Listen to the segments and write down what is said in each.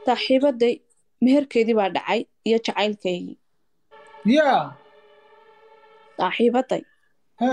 saaxiibaday meherkeedii baa dhacay iyo jacaylkaygii yaa saaxiibaday ha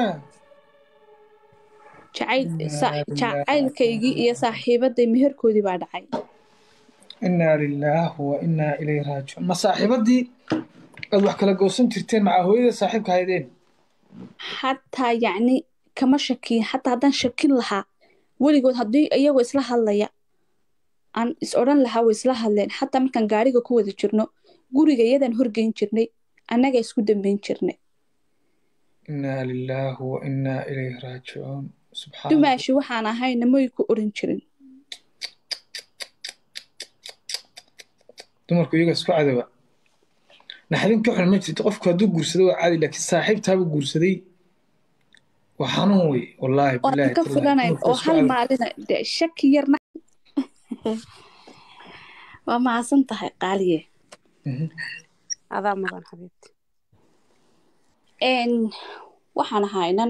jacayl Innaa sa- lillaahi jacaylkaygii iyo saaxiibaday meherkoodii baa dhacay inaa lilaahi wa inaa ilayhi raajicuun ma saaxiibadii aad wax kala goosan jirteen macaa hooyada saaxiibka haydeen xataa yacni kama shakiyin xataa haddaan shakin lahaa weligood haddii iyagoo isla hadlaya aan is odhan lahaa way isla hadleen xataa markaan gaariga ku wada jirno guriga iyadaan horgeyn jirnay annaga isku dambeyn jirnay inaa lilaahi wa inaa ilayhi raajicuun subxaan dumaashi waxaan ahayna may ku oran jirin dumarku iyaga isku cadowa naxdin ka xun ma jirto qofku hadduu guursado waa caadi laakiin saaxiibtaaba guursaday waa xanuun wey wallaahi waan bilaahi ka tallaahi filanayn dumarku oo isku hal cadow maalina de shaki yarna waa mahadsan tahay qaaliye Mhm. adaa mudan xabiibti n waxaan ahaynan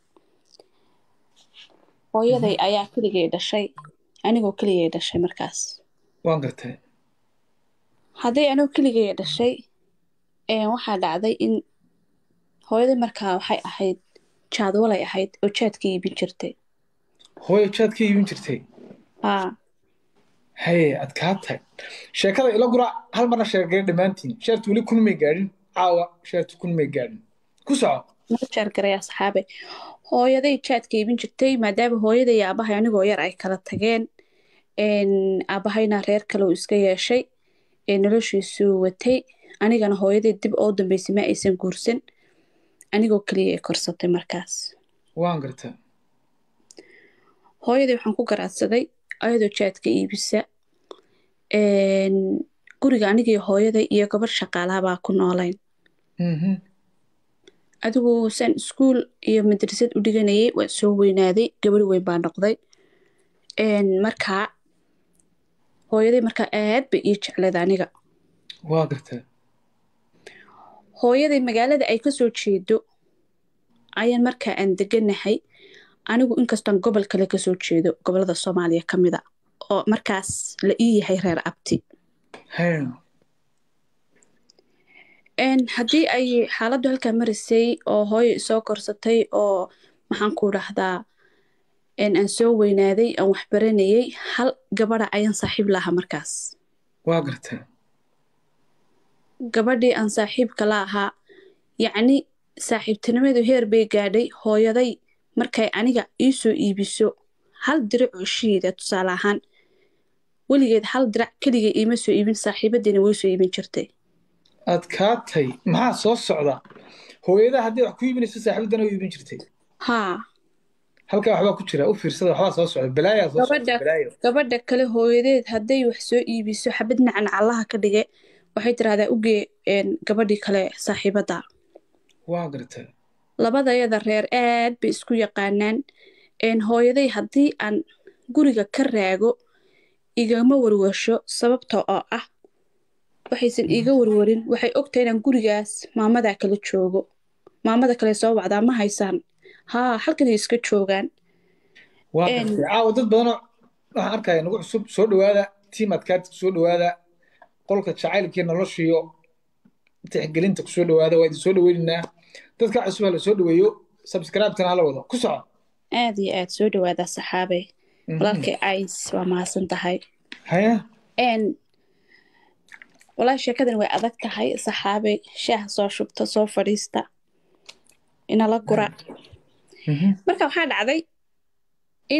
hooyaday ayaa keligay dhashay anigoo keligay dhashay markaas waan gartay hadday anigoo keligay dhashay een, waxaa dhacday in hooyaday markaa waxay ahayd jaadwalay ahayd oo jaadka iibin jirtay hooyo jaad ka iibin jirtay haa haye adkaatay sheekada ila gura hal marna sheegay dhammaantiin sheertu weli kun may gaadhin caawa sheertu kun may gaadhin ku soco noo jaargaray asxaabe hooyaday jaadka iibin jirtay maadaama hooyaday iyo aabahay anigoo yar ay kala tageen een, aabahayna reer kale uu iska yeeshay ee noloshiisuu watay anigana hooyaday dib oo dambeysay ma aysan guursan anigoo keliya ay korsatay markaas waan gartay hooyaday waxaan ku garaadsaday ayadoo jaadka iibisa een, guriga anigii hooyaday iyo gabar shaqaalaha baa ku noolayn Mhm. adigu saan iskuul iyo madrasad u dhiganayay waan soo weynaaday gabar weyn baa noqday een, markaa hooyaday markaa aad bay ii jecleed aniga waa gartay hooyaday magaalada ay kasoo jeedo ayaan markaa aan deganahay anigu inkastoon gobol kale kasoo jeedo gobolada soomaaliya ka mida oo markaas la ii yahay reer abti haye Een, haddii ay xaaladdu halkaa marisay oo hooyo isoo korsatay oo maxaan ku dhahdaa een, aan soo weynaaday aan wax baranayay hal gabadha ayaan saaxiib lahaa markaas waa gartay gabadhii aan saaxiibka la ahaa yacni saaxiibtinimadu heer bay gaadhay hooyaday markay aniga ii soo iibiso hal dirac oo shiida tusaale ahaan weligeed hal dirac keliga iima soo iibin saaxiibadiina way soo iibin jirtay adkaatay maxaa soo socda hooyada haddii wax ku iibinayso saaxiibadana u iibin jirtay haa halkaa waxbaa ku jira u fiirsada waxbaa soo socda balaayaa soo socda gabadha balaayo gabadha kale hooyadeed hadday wax soo iibiso xabad nacan allaha ka dhige waxay tiraahdaa ugee een, gabadhii kale saaxiibada waa gartay labadayada reer aad bay isku yaqaanaan een, hooyaday haddii aan guriga ka raago igama warwarsho sababta oo ah waxaysan iiga warwarin waxay ogtahay inaan gurigaas maamadaa kala joogo maamada kale soo wacdaa ma haysaan haa halkanay iska joogaan waa Een. gartay caawa dad badanoo waxaan arkaya nagu cusub soo dhowaada tiim adkaati kusoo dhowaada qolka jacaylkii noloshiyo tixgelinta kusoo dhowaada waa idin soo dhoweynaynaa dadka cusub ha la soo dhoweeyo subscribe-tana hala wado ku soco aad iyo aad soo dhawaada saxaabey Mhm. walaalkay ays waa mahadsan tahay haya n walaahi sheekadan way adag tahay saxaabey shaaha soo shubta soo fadhiista inala gura Mhm. marka waxaa dhacday in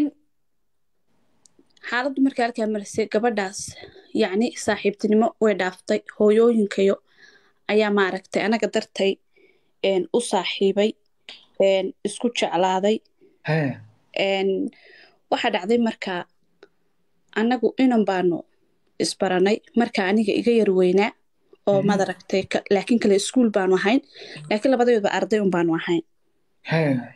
xaaladdu markii halkaa marisay gabadhaas yacni saaxiibtinimo way dhaaftay hooyooyinkayo ayaa maaragtay anaga dartay een, u saaxiibay een, isku jeclaaday haya een, waxaa dhacday markaa annagu inan baanu isbaranay marka aniga iga yar weynaa oo Mhm. madaragtay ka- laakiin kale iskuul baanu ahayn laakiin labadeedba arday un baanu ahayn haya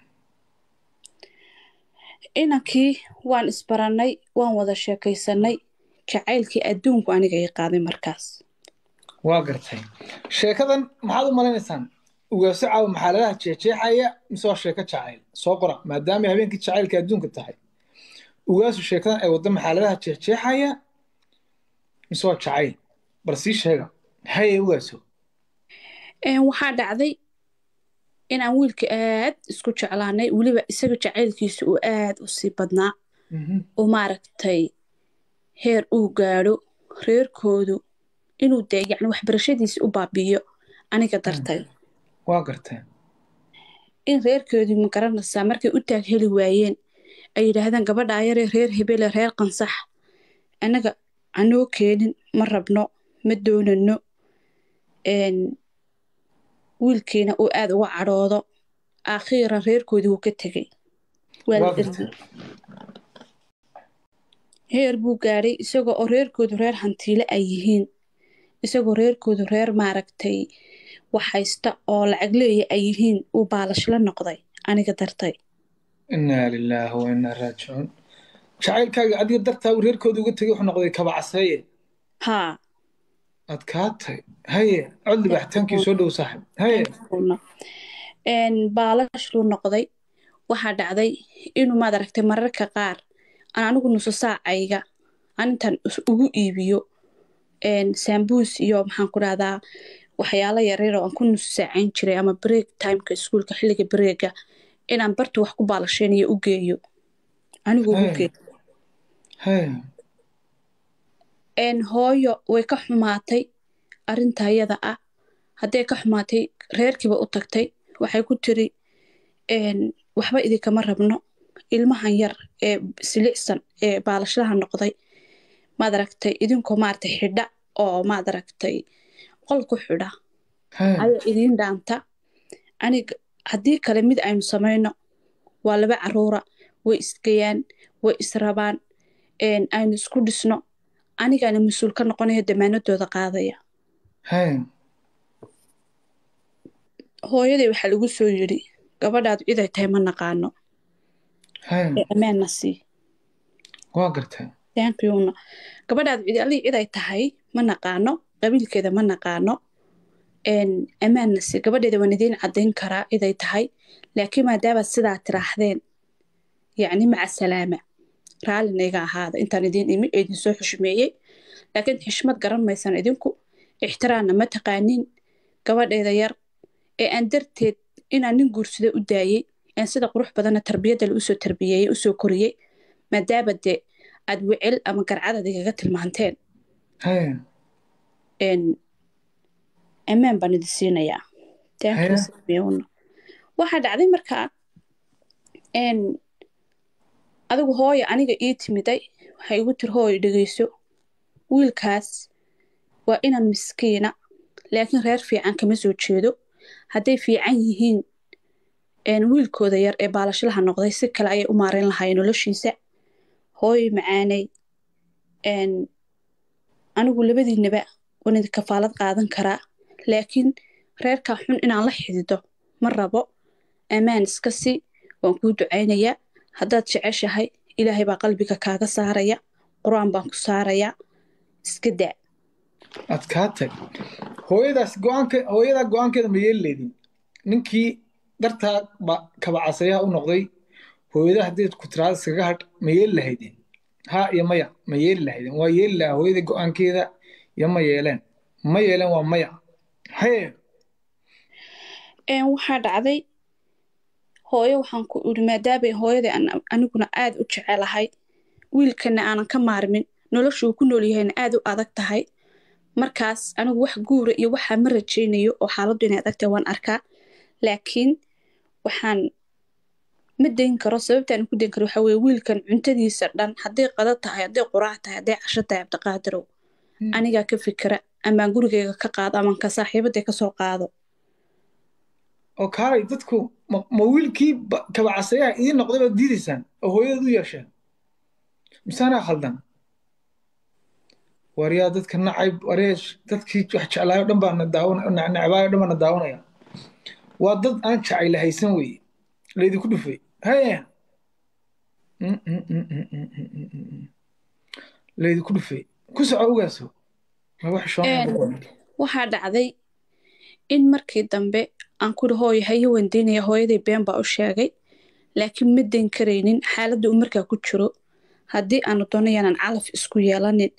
inankii waan isbarannay waan wada sheekaysanay jacaylkii adduunku aniga ii qaaday markaas waa gartay sheekadan maxaad u malaynaysaan ugaaso caawa maxaaladaha jeexjeexaya mise waa sheeko jacayl soo qora maadaama ay habeenkii jacaylka adduunka tahay ugaasu sheekadan ay waddo maxaaladaha jeexjeexaya mise waa jacayl bal sii sheega haye ugaaso waxaa dhacday inaan wiilka aad isku jeclaanay weliba isaga jacaylkiisa uu aad u sii badnaa oo maaragtay heer uu gaadho reerkoodu inuu dee yacni waxbarashadiisa u baabiyo aniga dartay waa garteen in reerkoodii ma garanaysaa markay u taag heli waayeen ay yidhaahdaan gabadha ayaree reer hebele reer qansax annaga anoo keenin ma rabno ma doonano wiilkiina uu aada uga cadhoodo aakhiiran reerkoodii wuu ka tegey waa la ergey heer buu gaadhay isagoo oo reerkoodu reer hantiile ay yihiin isagoo reerkoodu reer maaragtay wax haysta oo lacag leeya ay yihiin uu baalashla noqday aniga dartay innaa lilaahi wa innaa raajicuun jacaylkaaga adiga dartaa uu reerkooda uga tegay wuxuu noqday kabacaseeye haa adkaatay haye cod libaxitaankii soo dhow saaxib haye baalashluu noqday waxaa dhacday inuu maad aragtay mararka qaar aan anigu nuso saacayga aan intaan ugu iibiyo saambuus iyo maxaan ku dhahdaa waxyaalo yaryar oo aan ku nuso saacayn jiray ama break timeka iskuulka xilliga breega inaan bartu wax ku baalasheynayo u geeyo anigu ugu geeyo hooyo way ka xumaatay arrinta ayada ah hadday ka xumaatay reerkiiba u tagtay waxay ku tiri waxba idinkama rabno ilmahan yar ee silicsan ee baalashlaha noqday maad aragtay idinkoo maaragtay xidha oo maad aragtay qol ku xidha ayaa idiin dhaanta aniga haddii kale mid aynu samayno waa laba caruura way isgayaan way israbaan aynu isku dhisno anigaana mas-uul ka noqonayo damaanadooda qaadaya hooyaday waxaa lagu soo yidhi gabadhaadu ciday tahay ma naqaano ee ammaanna sii waa gartay taankiyuuna gabadhaadu cidi allii ciday tahay ma naqaano qabiilkeeda ma naqaano ammaanna sii gabadheeda waan idiin caddayn karaa ciday tahay laakiin maadaabaad sidaa tiraahdeen yacni maca salaama raallina iga ahaada intaan idiin imi ee idinsoo xushmeeyey laakiin xishmad garan maysan idinku ixtiraamna ma taqaanin gabadheeda yar ee aan darteed inaan nin guursada u daayey aan sida qurux badanna tarbiyaddale usoo tarbiyeeyey usoo koriyey maadaaba dee aad wecel ama garcadad igaga tilmaanteen ammaan baan idin siinayaa waxaa dhacday markaa adigu hooya aniga ii timiday waxay igu tiri hooyo dhegeyso wiilkaas waa inaan miskiina laakiin reer fiican kama soo jeedo hadday fiican yihiin wiilkooda yar ee baalashlaha noqday si kale ayay u maareyn lahaayeen noloshiisa hooyo macaanay anigu labadiinaba waan idin kafaalad qaadan karaa laakiin reerkaa xun inaan la xidido ma rabo ammaan iska si waan kuu ducaynayaa haddaad jeceshahay ilaahay baa qalbiga kaaga saaraya qur-aan baan ku saarayaa iska daa adkaatay hooyadaas go-aanka hooyadaa go-aankeeda ma yeeli leydin ninkii dartaa ba kabacasayaha u noqday hooyada haddii ku tiraada iskaga hadh ma yeeli lahaydeen ha iyo maya ma yeeli lahaydeen waa yeeli lahaa hooyada go-aankeeda iyo ma yeeleen ma yeeleen waa maya haye waxaa dhacday hooyo waxaan ku iri maadaabay hooyadai aniguna aad u jecelahay wiilkana aanan ka maarmin noloshuu ku nool yahayna aad u adag tahay markaas anigu wax guura iyo waxaa ma rajaynayo oo xaaladdu inay adag tahay waan arkaa laakiin waxaan ma dayn karo sababtaan ku dayn karo waxaa weye wiilkan cuntadiisa dhan hadday qado tahay hadday quraac tahay hadday casho tahay cabdiqaadirow anigaa ka fikira amaan gurigayga ka qaado amaan ka saaxiibadday ka soo qaado oo kaalay dadku ma wiilkii kabacasayaha idiin noqday baad diidaysaan oo hooyadaad u yeesheen misaanaa khaldan waryaa dadka nacayb waryaa dadkii wax jeclaayo dhan baana daawana necbaayo dhan baana daawanaya waa dad aan jacayla haysan weeye laydinku dhufay haye laydinku dhufay ku soco ogaaso waxaa dhacday in markii dambe aan kuri hooyo hayo wandaynaya hooyaday been baa u sheegay laakiin ma dayn karaynin xaaladda uu markaa ku jiro haddii aanu doono yaanaan calaf isku yeelanin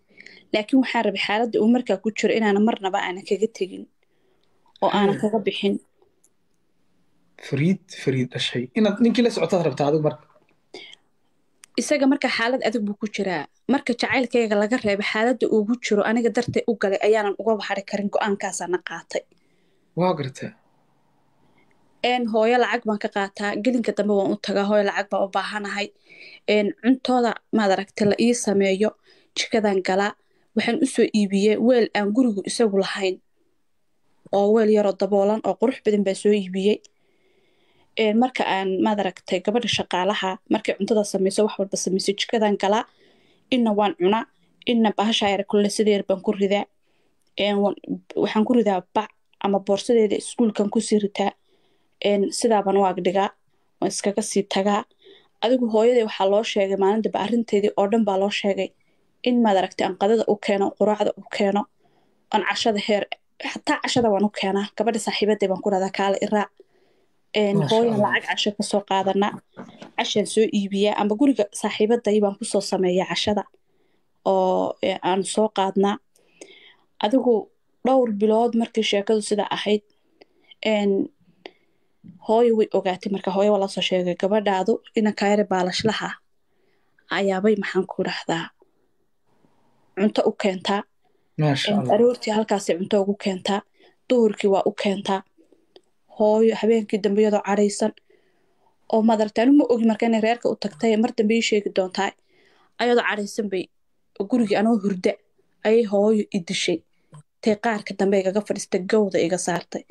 laakiin waxaan rabay xaaladda uu markaa ku jiro inaana marnaba aanan kaga tegin oo aanan kaga bixin fariid fariid dhashay inaad ninkii la socotaad rabtaa adigu marka isaga marka xaalad adag buu ku jiraa marka jacaylkayga laga reebay xaaladda uugu jiro aniga dartay u galay ayaanan uga baxari karin go-aankaasaana qaatay waa gartaa een hooyo lacag baan ka qaataa gelinka dambe waan u tagaa hooyo lacag baan u baahanahay een cuntooda maad aragta la ii sameeyo jikadan galaa waxaan usoo iibiyey weel aan gurigu isagu lahayn oo weel yaroo daboolan oo qurux badan baa soo iibiyey een marka aan maad aragtay gabadha shaqaalaha markay cuntada sameyso wax walba sameyso jikadan galaa inna waan cunaa inna bahasha yar kulle sideer baan ku ridaa een wan- waxaan ku ridaa bac ama boorsadeeda iskuulkan kusii ritaa een sidaabaan u agdhigaa waan iskaga sii tagaa adigu hooyadii waxaa loo sheegay maalin dambe arrinteedii oo dhan baa loo sheegay in maad aragtay aan qadada u keeno quraacda u keeno aan cashada heer xataa cashada waan u keenaa gabadha saaxiibaday baan ku dhahdaa kaale iraac een Masha hooyan Allah. lacag casho kasoo qaadanaa cashaan soo iibiyaa ama guriga saaxiibaday baan kusoo sameeyaa cashada oo ee, aan soo qaadnaa adigu dhowr bilood markii sheekadu sida ahayd een hooyo way ogaatay marka hooyo waa lasoo sheegay gabadhaadu ina kaayare baalashlaha ayaabay maxaan ku dhahdaa cunto u keentaa maasha een, allah aroortii halkaasay cunto ugu keentaa duhurkii waa u keentaa hooyo habeenkii dambe iyadoo cadhaysan oo madarta anu ma ogi marka inay reerka u tagtay mar dambe ii sheegi doontaa ayadoo cadhaysan bay gurigii anoo hurda ayay hooyo i dishay tay qaarka dambe igaga fadhiistay gowda iga saartay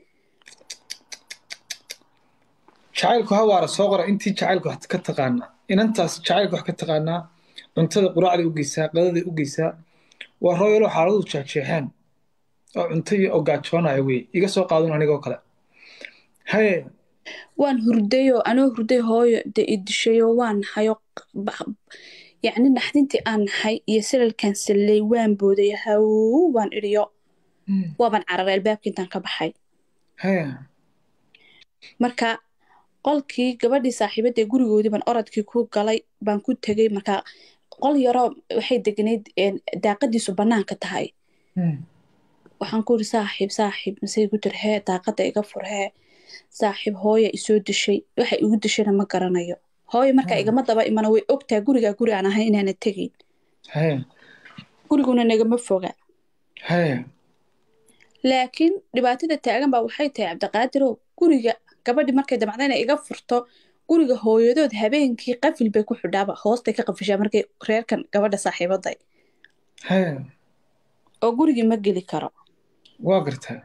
jacaylku hawaara soo qora intii jacaylku wax ka taqaanaa inantaas jacaylku wax ka taqaanaa cuntada quraacday u geysaa qadaday u geysaa waa rooyalo xaaladu jeexjeexeen oo cunto iyo oo gaajoonaya wey iga soo qaadun anigoo kale haye waan hurdayoo anoo hurday hooyo de i dishayoo waan nahayo yacni naxdintii aan nahay iyo silalkan sallay waan booday haw waan idhiyo Mm, waaban cararay albaabka intaan ka baxay haye marka qolkii gabadhii saaxiibadee gurigoodii baan orodkii ku galay baan ku tegay marka qol yaroo waxay deganayd een, daaqadiisu bannaanka tahay Mm, waxaan ku yiri saaxiib saaxiib masay igu tir hee daaqada iga fur hee saaxiib hooya isoo dishay waxa igu dishayna ma garanayo hooyo marka Hmm. igama daba imana way ogtaa gurigaa guri aan ahay inaana tegayn haye guriguna nagama foga haye laakiin dhibaatada taagan baa waxay tahay cabdiqaadirow guriga gabadhi markay damacda inay iga furto guriga hooyadood habeenkii qafil bay ku xidhaaba hoostay ka qafishaa markay reerkan gabadha saaxiibaday haye oo gurigii ma geli karo waa gartaa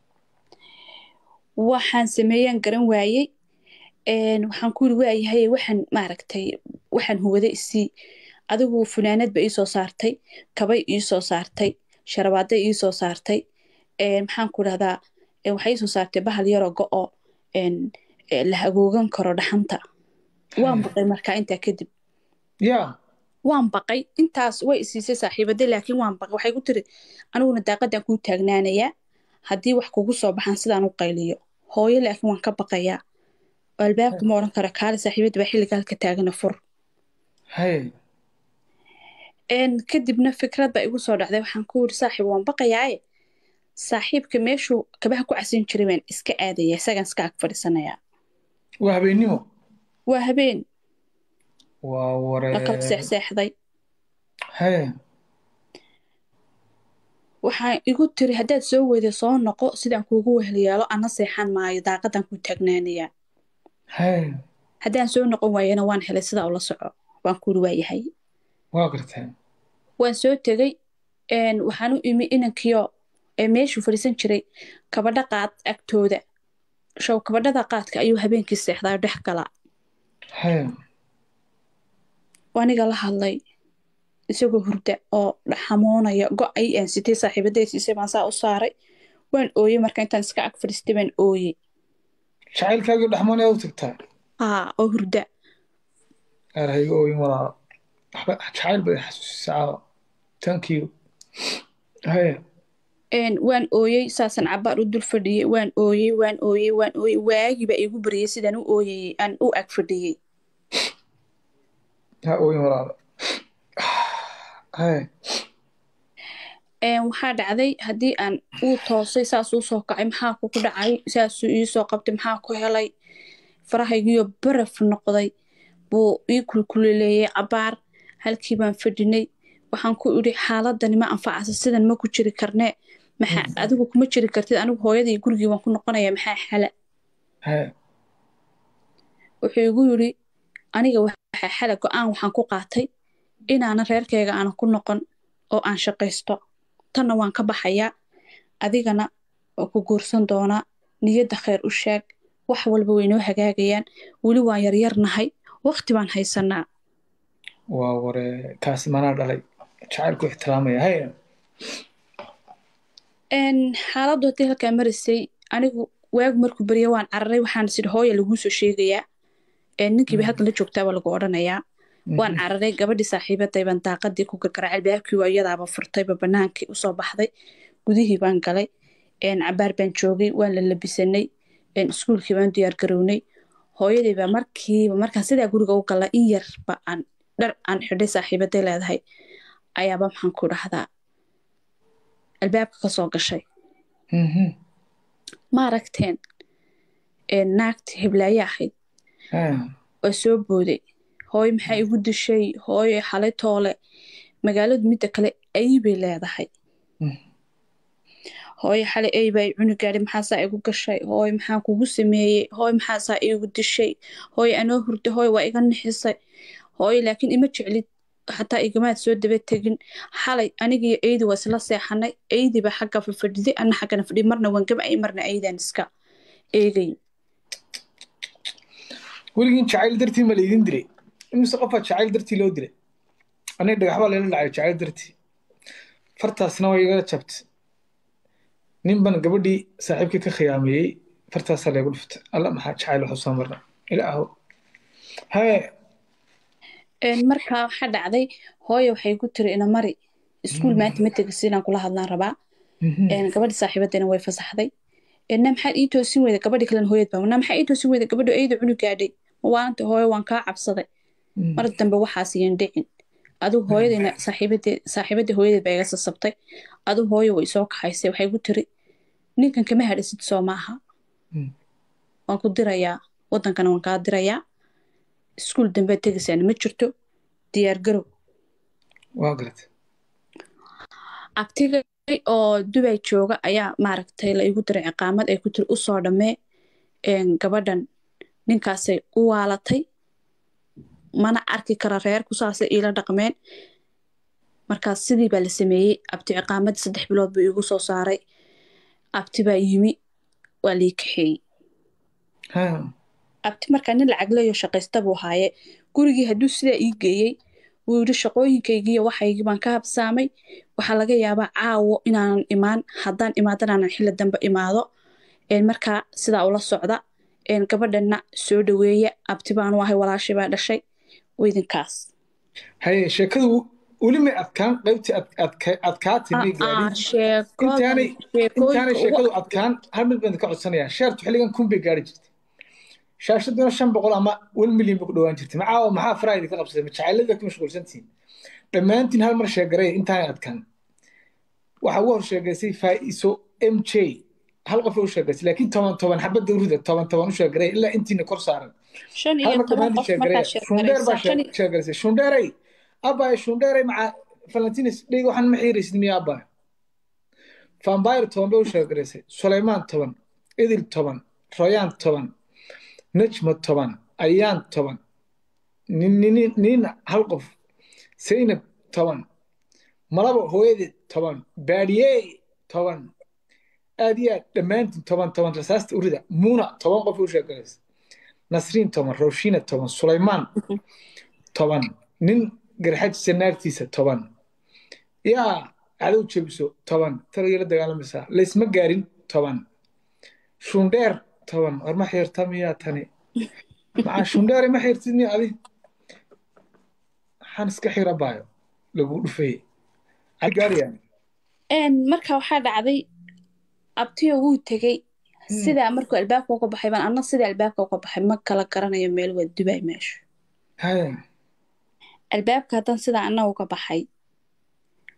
waxaan sameeyaan garan waayey een, waxaan ku yiri waayahay waxaan maaragtay waxaan huwada isii adigu funaanad ba iisoo saartay kabay iisoo saartay sharabaaday iisoo saartay een, maxaan ku dhahdaa een, waxay iisoo saartay bahal yaroo go-o een, ee, la hagoogan karo dhaxanta waan baqay markaa intaa kadib yaa waan baqay intaas way isiisay saaxiibaday laakiin waan baqay waxay ku tiri aniguna daaqadan kuu taagnaanayaa haddii wax kugu soo baxaan sidaan u qayliyo hooyo laakiin waan ka baqayaa oo albaabka ma odhan karo kaali saaxiibadda baa xilliga halka taagana fur haye een kadibna fikrad baa igu soo dhacday waxaan ku yiri saaxiib waan baqayaaye saaxiibka meeshuu kabaha ku casin jiray baan iska aadaya isagaan iska ag fadhiisanayaa waa habeennimo waa habeen waa la kala waree seexseexday haye waxaan igu tiri haddaad soo weyda soo noqo sidaan kuugu weheliyaalo ana seexan maayo daaqadan kuu taagnaanayaa haye haddaan soo noqon waayana waan helay sidaa ula soco waan kuuri waayahay waa gartaa waan soo tegey een, waxaan u imi inankiyo ee meeshuu fadhiisan jiray kabadha qaad agtooda show kabadhada qaadka ayuu habeenkii seexdaa dhex galaa haye aniga la hadlay isagoo hurda oo xamoonaya go-ay aan sitay saaxiibaday siisay baan saa u saaray waan ooyey marka intaan iska ag fadhiistay baan ooyey jacaylkaagii dhaxmoon aad u tagtaa aa oo hurda gaar ha iga ooyin walaalo waxba jacayl bay xasuusisaa caawa thank you haye een, waan ooyey saasaan cabaar u dul fadhiyey waan ooyey waan ooyey waan ooyey waagii baa iigu baryay sidaan u ooyayey aan u ag fadhiyey ha ooyin walaalo haye een, waxaa dhacday haddii aan uu toosay saasuu soo kacay maxaa kugu dhacay saasuu iisoo qabtay maxaa ku helay farahaygiyo baraf noqday buu ii kulkulileeyay cabaar halkii baan fadhinay waxaan ku idhi xaaladani ma anfacasa sidan ma ku jiri karnee maxaa adigu kuma jiri kartid anigu hooyadii gurigii waan ku noqonaya maxaa xala haya wuxuu igu yidhi aniga waxaa xala go-aan waxaan ku qaatay inaanan reerkayga aanan ku noqon oo aan shaqaysto tanna waan ka baxayaa adigana waa ku guursan doonaa niyadda khayr u sheeg wax walba way noo hagaagayaan weli waan yaryarnahay waqti baan haysanaa waa ware kaas manaa dhalay jacaylku ixtiraamaya haya Een, xaaladdu haddii halkaa marisay anigu waagu markuu barya waan cararay waxaan sidhi hooya laguu soo sheegayaa Een, ninkiiba halkan la joogtaaba lagu odhanayaa waan cararay gabadhii saaxiibaday baan daaqadii ku gargaraacay albaabkii waa iyadaaba furtayba banaankii usoo baxday gudihii baan galay Een, cabaar baan joogay waan la labisanay Een, iskuulkii baan diyaar garownay hooyadii baa markiiba markaan sidaa guriga u gala in yarba aan dhar aan xidhay saaxiibaday leedahay ayaaba maxaan ku dhahdaa albaabka ka soo gashay Mhm. ma aragteen Een, naagtii hiblaaye ahayd haya waa soo booday hooyo maxaa igu dishay hooyo xalay toole magaaladu midda kale ay bay leedahay Mm. hooyo xalay ay baa i cuni gaadhay maxaasaa igu gashay hooyo maxaa kugu sameeyey hooyo maxaasaa igu dishay hooyo anoo hurday hooyo waa iga nixisay hooyo laakiin ima jeclid xataa igamaad soo daba tegin xalay anigiyo eydi waa isla seexanay eydi baa xagga fafadhiday ana xaggana fadhi marna waan gamcay marna eydaan iska eegay weligiin jacayl dartii ma laydin dilay imise qofaa jacayl dartii loo dilay aniga dhagax baa layla dhacay jacayl dartii fartaasna waa igala jabtay nin baan gabadhii saaxiibkii ka khiyaameeyey fartaasaa laygu dhuftay alla maxaa jacayl waxu soo marna ilaahow haye Een, markaa waxaa dhacday hooyo waxay ku tiri ina mari iskuul maanta ma tegisi inaan kula hadlaan rabaa Mhm. Een, gabadhi saaxiibadayna way fasaxday Een, na maxaad ii toosin weyda gabadhi kalena hooyad baa na maxaa ii toosin weyda gabadhu eyda cunu gaadhay ma waanta hooyo waan kaa cabsaday Mm. mar dambe waxaas iyan dhicin adigu hooyadayna saaxiibadee saaxiibadii hooyadeed baa iga sasabtay adigu hooyo way soo kaxaysay waxay ku tiri ninkan kama hadhasid soo maaha Mm. waan ku dirayaa wadankana waan kaa dirayaa iskuul dambead tegaysaana ma jirto diyaar garow waa garatay abtigay oo dubay jooga ayaa maaragtay la igu diray ciqaamad ay ku tiri usoo dhammee een, gabadhan ninkaasay u waalatay mana arki kara reerku saasay iila dhaqmeen markaas sidii baa la sameeyey abti ciqaamadii saddex bilood buu iigu soo saaray abti baa yimi waa lii kaxeeyey Ha. abti markaa nin lacag leeyo shaqaysta buu haaye gurigii hadduu sidaa ii geeyey wuu yidhi shaqooyinkaygiiyo waxaygii baan ka habsaamay waxaa laga yaabaa caawo inaanan imaan haddaan imaadan aanan xilli dambe imaado Een, markaa sidaa ula socda Een, gabadhanna soo dhaweeya abti baanu ahay walaashay baa dhashay weydinkaas haye sheekadu weli may adkaan qaybtii ad- adka- adkaatay may Aa, gaadhin sheekodan intaanay intaanay sheekooyinka ugu sheekadu adkaan hal mid baan ka codsanayaa sheertu xilligan kun bay gaari jirtay shaashaduna shan boqol ama one million bay ku dhowaan jirtay macaawa maxaa faraha idinka qabsaday ma jacaylada ku mashquulsantihiin dhammaantiin hal mar sheegaray intaanay adkaan waxaa ugu hor sheegaysay faa'iiso m j hal qof u sheegaysay laakiin toban toban xabadda urida toban toban u sheegaray ilaa intiina kor saaran shan hal iyo mar toban dhammaantiin qof sheegaray markaa shundheer baa sheekaraysaa shan iyo- sheegaysay shundheeray abbaay shundheeray maca valentines dhig waxaan ma xiiraysid miya abbaay vampire toban bay u sheegaraysay sulaymaan toban idil toban royaan toban najma toban ayaan toban nin- nin- nina hal qof zaynab toban malabo hooyadeed toban baadiyey toban aad iyo aad dhammaantiin toban toban rasaasta urida muuna toban qof u sheegaraysay nasriin toban rowshina toban sulaymaan toban nin garxajisa naagtiisa toban yaa cadow jebiso toban talagii la dagaalamaysaa laysma gaarin toban shundheer toban war ma xiirta miyaa tani maxaa shundheere ma xiirtid miya adi maxaan iska xira baayo lagu dhufayey ay gaarayaan Een, marka waxaa dhacday abtiyo wuu tegey sidaa markuu albaabka uga baxay baan anna sidaa albaabka uga baxay ma kala garanayo meel waa dubay meeshu haya albaabka haddaan sidaa anna uga baxay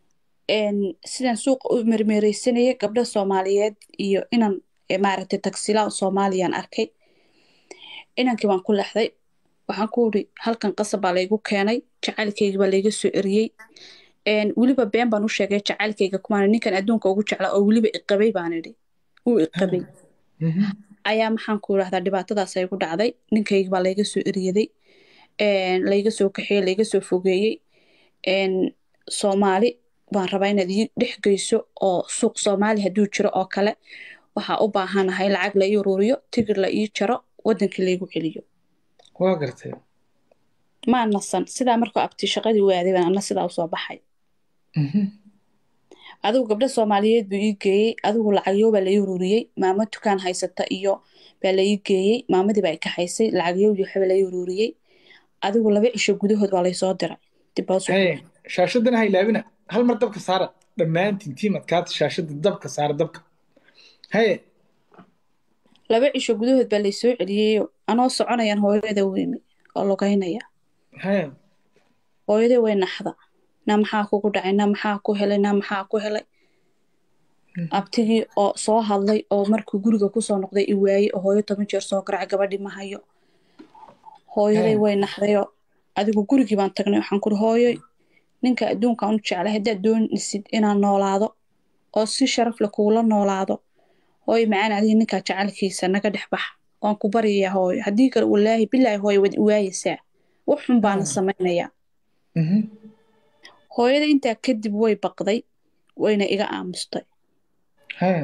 een, sidaan suuqa u mermereysanayay gabdha soomaaliyeed iyo inan eh, maaragtay tagsilaa soomaaliyaan arkay inankii baan ku lexday waxaan ku uri halkan qasab baa laygu keenay jacaylkayga baa layga soo eriyey een, weliba been baan u sheegay jacaylkayga kumaan ninkan adduunka ugu jeclaa oo weliba iqabay baan idhi uu iqabay Mhm. ayaa maxaan ku idhahdaa dhibaatadaas ay gu dhacday ninkayga baa layga soo eriyaday een, layga soo kaxeeyey layga soo fogeeyey een, soomaali baan rabaa inaad ii dhex geyso oo suuq soomaali hadduu jiro oo kale waxaa u baahanahay lacag la ii uruuriyo tigir la ii jaro wadankii laygu celiyo waa gartay maa nasan sidaa markuu abti shaqadii waaday baan ana sidaa usoo baxay Mhm. adigu gabdho soomaaliyeed buu ii geeyey adigu lacagyo baa la ii ururiyey maamo dukaan haysata iyo baa la ii geeyey maamadii baa i kaxaysay lacagyo iyo waxba la ii ururiyey adigu laba cisho gudahood baa laysoo diray dib baa usoo Hey, shaashadana ha ilaabina hal mar dabka saara dhammaantiin tiimadkaata shaashada dabka saara dabka haye laba cisho gudahood baa laysoo celiyeyo anoo soconayaan hooyada weymi oo lugaynaya haye hooyadii way naxda na maxaa kugu dhacay na maxaa ku helay na maxaa ku helay abtigii oo soo hadlay oo markuu guriga kusoo noqday i waayey oo hooyo toban jeer soo garacay gabadhii ma hayo hooyaday Hmm. way naxdayoo adigu gurigii baan tagnay waxaan kuri hooyoy ninka adduunkaan u jeclay haddaad doonisid inaan noolaado oo si sharaf leh kuula noolaado hooyo macaan adiga ninkaa jacaylkiisa naga dhex bax waan ku baryayaa hooyo haddii kale walaahi bilaahi hooyo waad i waayeysaa wax xun baana Hmm. samaynayaa Mhm. hooyada intaa kadib way baqday wayna iga aamustay haye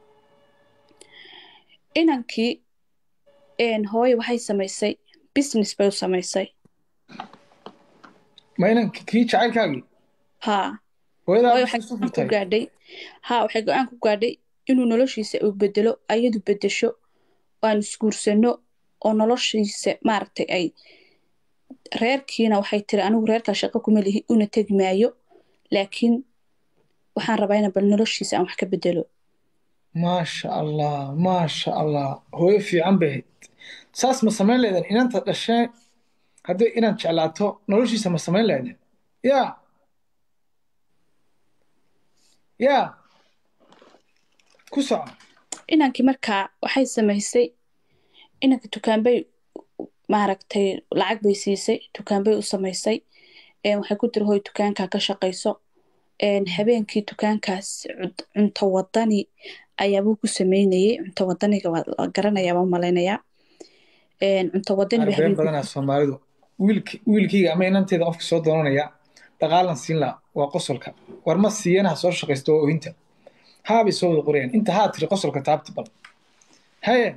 inankii een, hooyo waxay samaysay business bay u samaysay ma inan kii jacaylkaagii haa hooyadaa hooyo waxay waxay isu go-aan ku furtay gaadhay haa waxay go-aan ku gaadhay inuu noloshiisa uu bedelo ayadu bedesho oo aan isguursano oo noloshiisa maaragtay ay reerkiina waxay tiri anigu reerkaa shaqo kuma lihi una tegi maayo laakiin waxaan rabaa ina bal noloshiisa aan wax ka bedelo maasha allah maasha allah hooyo fiican bay ahayd saas ma samayn leedan inanta dhashee haddii inaad jeclaato noloshiisa ma samayn leedan ya ya ku soco inankii markaa waxay samaysay inanka dukaanbay maaragtay lacag bay siisay dukaanbay u samaysay een, waxay ku tiri hoy dukaankaa ka shaqayso een, habeenkii dukaankaas cud- cunto wadani ayaabuu ku sameynayay cunto wadaniga waa la garanayaa waan malaynayaa een, cunto wadani bay arbeen habeenkii badanaa soomaalidu wiilk wiilkayga ama inanteeda qofka soo doonanaya dhaqaalan siin laha waa qosolka war ma siiyana ha soo shaqaysto waa ohinta haabay soo wada qorayaan inta haa tiri qosolka taabti bal haye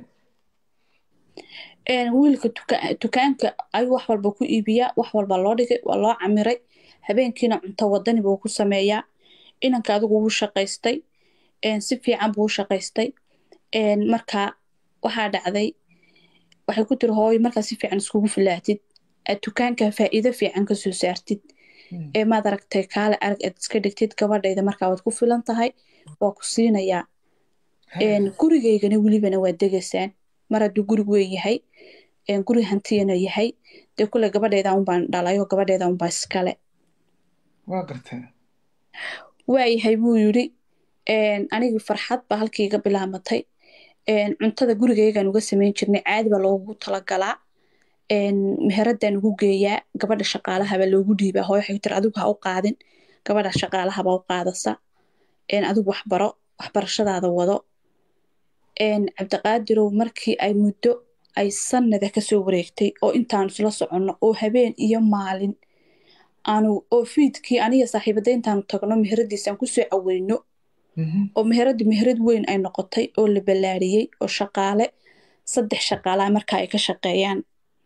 een, wiilka duka- dukaanka ayuu wax walba ku iibiyaa wax walba loo dhigay waa loo camiray habeenkiina cunto wadani buu ku sameeyaa inanka adigu wuu shaqaystay een, si fiican buu u shaqaystay een, marka waxaa dhacday waxay ku tiri hooyo markaa si fiican iskugu filaatid aad dukaanka faa'iido fiican ka soo saartid ee maad aragtay kaale arag aad iska dhigtid gabadhayda markaa waad ku filan tahay waa ku siinayaa een, gurigaygana welibana waa degaysaan mar hadduu gurig weyn yahay een, guri hantiyana yahay dee kule gabadhayda unbaan dhalayo gabadhayda unbaa iskale waa gartay waayahay buu yidhi een, anigii farxad baa halkii iga bilaamatay een, cuntada gurigaygaan uga samayn jirnay caadi baa loogu talagalaa een, meheradaan ugu geeyaa gabadha shaqaalahaba loogu dhiibaa hooyo waxay tiri adigu ha u qaadin gabadha shaqaalahaba u qaadasa een, adigu waxbaro waxbarashadaada wado een, cabdiqaadirow markii ay muddo ay sanada kasoo wareegtay oo intaan isla soconno oo habeen iyo maalin aanu oo fiidkii aniga saaxiibada intaanu tagno meheradiisaan kusoo caweyno Mhm. oo meherada meherad weyn ay noqotay oo la ballaariyey oo shaqaale saddex shaqaalaha marka ay ka shaqeeyaan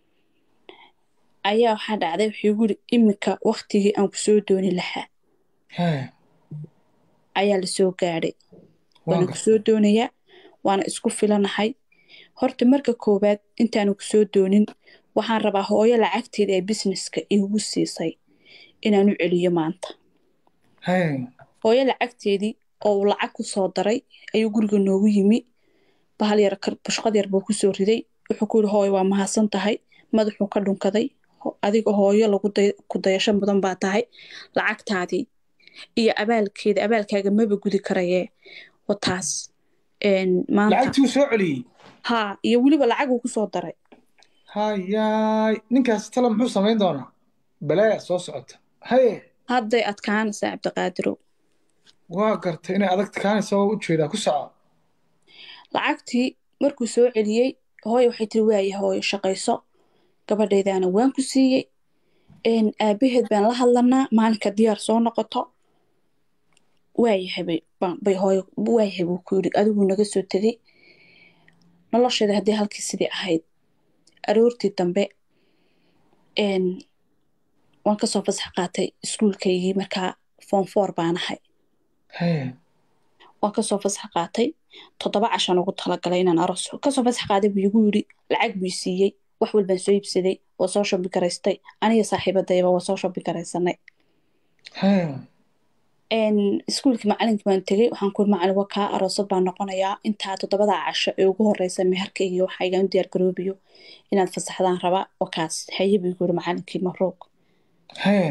ayaa waxaa dhacday wuxuu igu yiri iminka waktigii aan kusoo dooni lahaa haye ayaa lasoo gaadhay waa waana gartay kusoo doonayaa waana isku filanahay horta marka koowaad intaanu kusoo doonin waxaan rabaa hooyo lacagteeda ee businesska iigu siisay inaan u celiyo maanta haye hooyo lacagteedii oo uu lacag ku soo daray ayuu guriga noogu yimi bahal yar kar- bushqad yar buu kusoo riday wuxuu ku yidhi hooyo waa mahadsan tahay madaxuu ka dhunkaday Ho- adiga hooyo lagu day- ku dayasho mudan baa tahay lacagtaadii iyo abaalkeeda abaalkaaga maba gudi karayee wa taas een, maanta lacagtii uu soo celiyey haa iyo weliba lacaguu kusoo daray hayaay ninkaas tala muxuu samayn doonaa balaaya soo socota haye hadday adkaanaysaa cabdiqaadirow waa gartay inay adag kaanaysa waa u jeedaa ku soco lacagtii markuu soo celiyey hooyo waxay tiri waaya hooyo shaqayso gabadhaydaana waan ku siiyey een, aabaheed baan la hadlanaa maalinka diyaar soo noqoto waayahay bay baan- bay hooyo waayahay buu ku yidhi adiguu naga soo tegey nolosheeda haddii halkii sidii ahayd aroortii dambe een, waan kasoo fasax qaatay iskuulkaygii markaa form four baan ahay haye waan kasoo fasax qaatay toddoba cashan ugu talagalay inaan aroos kasoo fasax qaaday buu igu yidhi lacag buu i siiyey wax walbaan soo iibsaday waa soo shobi garaystay aniga saaxiibadayba waa soo shobi garaysanay haye een, iskuulkii macalinkii baan tegey waxaan ku macalin waa kaa aroosad baan noqonayaa intaa toddobada casho ee ugu horeysa meherkayga waxa igaan diyaar garoobayo inaad fasaxdaan rabaa waa kaas haye buu igu yidhi macalinkii mabruuq haye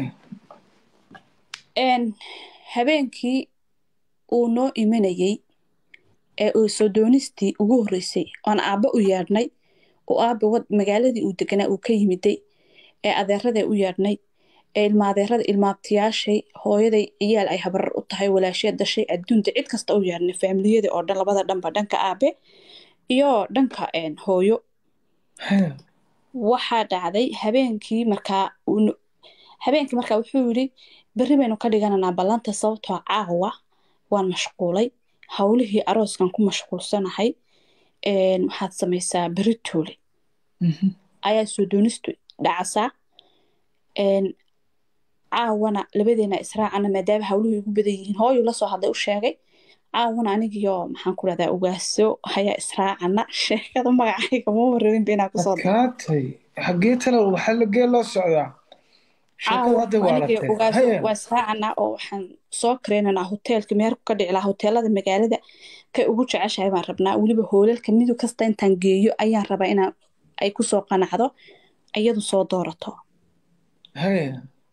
een, habeenkii uu noo imanayey ee uu soo doonistii ugu horreysay oon aabba u yeedhnay oo aabba wad magaaladii uu deganaa uu ka yimiday ee adeeraday u yeedhnay ee ilma adeerada ilmaabtiyaashay hooyaday ciyaal ay habarar u tahay walaasheed dashay adduunta cid kasta u yeedhnay faamiliyada oo dhan labada dhanba dhanka aabe iyo dhanka een, hooyo haye waxaa dhacday habeenkii markaa uu no- habeenkii markaa wuxuu yidhi berri baynu ka dhigananaa ballanta sababtoo caawa waan mashquulay howlihii arooskan ku mashquulsanahay een, waxaad samaysaa berri toole Mhm. ayaa soo doonistu dhacasaa een, caawana labadeena israacana maadaama howluhu igu badan yihiin hooyuu lasoo hadlay u sheegay caawana anigiyo maxaan ku rahdaa ugaaso hayaa israacana sheekada magacayga mama rabinba inaa kusoo daro adkaatay xaggee tala waxaa lagee loo socdaa sheekada hadda waa aniga latay ogaaso haye waa israacanaa oo waxaan soo kareynaynaa hoteelka meherku ka dhici lahaa hoteelada magaalada kay ugu jeceshahay baan rabnaa weliba hoolalka midu kasta intaan geeyo ayaan rabaa inaan ay kusoo qanacdo iyadu soo doorato haye